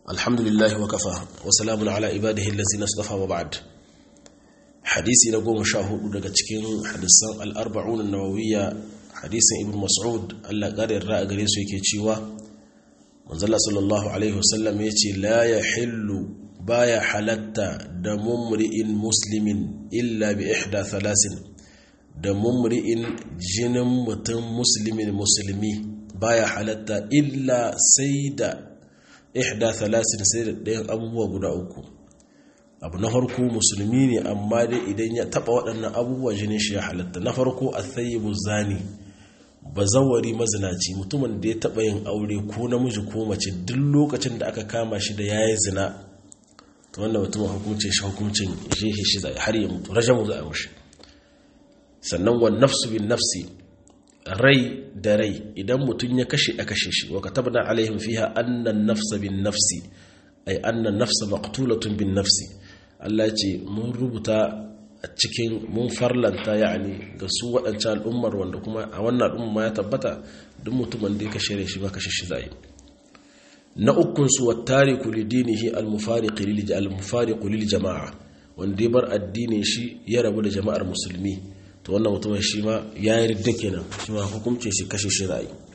alhamdulillah wa kafa wa salamun ala ibadihi allazi nasdafa wa ba'd hadisi na goma sha hudu daga cikin hadisan al-arba'un an-nawawiyya hadisin ibn mas'ud Allah ƙarin ra'a gare su yake cewa manzala sallallahu alaihi wasallam ya ce la yahillu baya halatta da mumri'in muslimin illa bi ihda thalasin da mumri'in jinin mutum muslimin musulmi baya halatta illa sai da ihda thalasin sai da ɗayan abubuwa guda uku abu na farko musulmi ne amma dai idan ya taɓa waɗannan abubuwa jinin shi ya halatta na farko a tsayibu zani bazawari mazinaci mutumin da ya taɓa yin aure ko namiji ko mace duk lokacin da aka kama shi da ya yi zina ta wanda mutumin hukuncin shi hukuncin jehe shi zai har ya mutu rajamu za a mushi sannan wa nafsu bin nafsi rai da rai idan mutum ya kashe a kashe shi wa katabna alaihim fiha annan nafsa bin nafsi ay annan nafsa maqtulatun bin nafsi Allah ce mun rubuta a cikin mun farlanta yani ga su waɗancan al'ummar wanda kuma a wannan al'umma ya tabbata duk mutumin da ya kashe shi ba kashe shi zai na ukun su wattariku lidinihi al-mufariqu lil al-mufariqu lil jama'a wanda ya bar addinin shi ya rabu da jama'ar musulmi to wannan mutumin shi ma ya yi ridda kenan shi ma hukuncin shi kashe shi ra'ayi